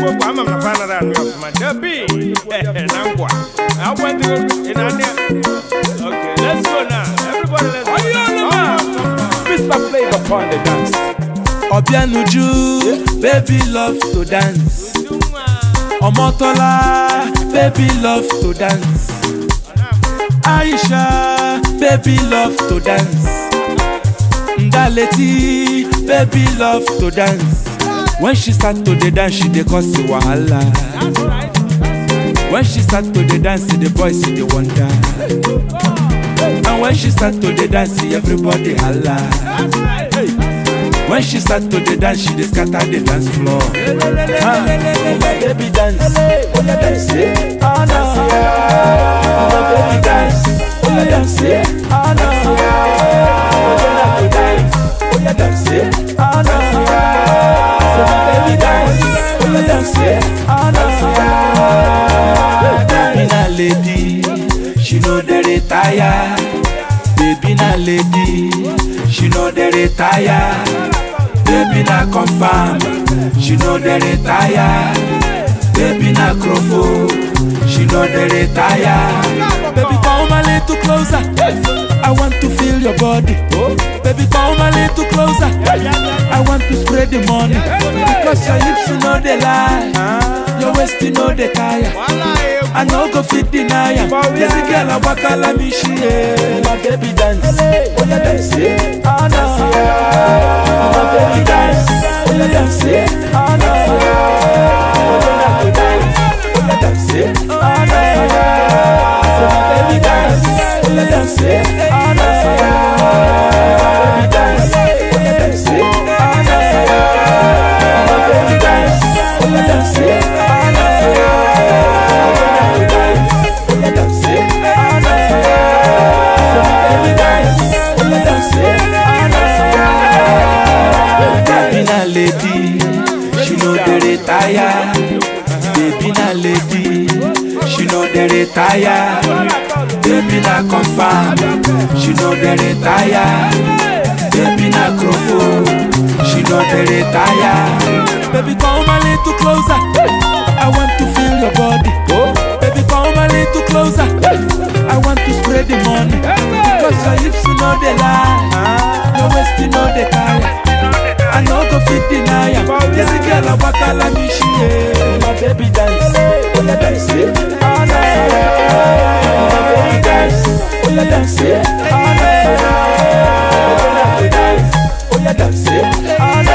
kwa kwa ama mnafana na anu afuma dabi na ngwa I went to in ania okay let's go now everybody let's go Mr. Flavor on the dance. Obianuju, baby love to dance. Omotola, baby love to dance. Aisha, baby love to dance. Ndaleti, baby love to dance. When she start to the dance, she dey cause the wahala. When she start to the dance, the boys see the wonder. And when she start to the dance, everybody holla. When she start to the dance, she dey scatter the dance floor. Ah, oh my baby dance, oh yeah dance, eh, ah no. Oh my baby dance, oh yeah dance, eh, ah no. Oh yeah like to dance, oh yeah dance, eh, ah no. So my baby dance, oh yeah dance, eh, ah no. Baby na lady, she know dey retire. Baby na lady, she know dey retire. Baby na confirm, she know dey retire. Baby na crofo, she know dey retire. Baby come a little closer, I want to feel your body. Baby come a little closer, I want to spread the money. Because your hips you know they lie, your waist you know they tire. I no go fit deny am. This girl I waka like me she eh. My baby dance, oh yeah dance, eh. ah no. My baby dance, oh yeah dance, eh. ah no. Oh yeah like to dance, oh yeah dance, eh. ah no. So my baby dance, oh yeah dance, eh. ah no. My baby dance, oh yeah dance, eh. ah no. My baby dance, oh yeah dance, eh. ah no. Baby na lady, she know dey retire. Baby na lady, she know dey retire. Baby na confirm, she know dey retire. Baby na crofo, she know dey retire. Baby come a little closer, I want to feel your body. Baby come a little closer, I want to spread the money. Cause your hips you know they lie, your waist you know they tire. I no go fit deny am. This girl I waka like me she eh. My baby dance, oh yeah dance, eh. ah no. My baby dance, oh yeah dance, eh. ah no. Oh yeah like to dance, oh yeah dance, eh. ah no.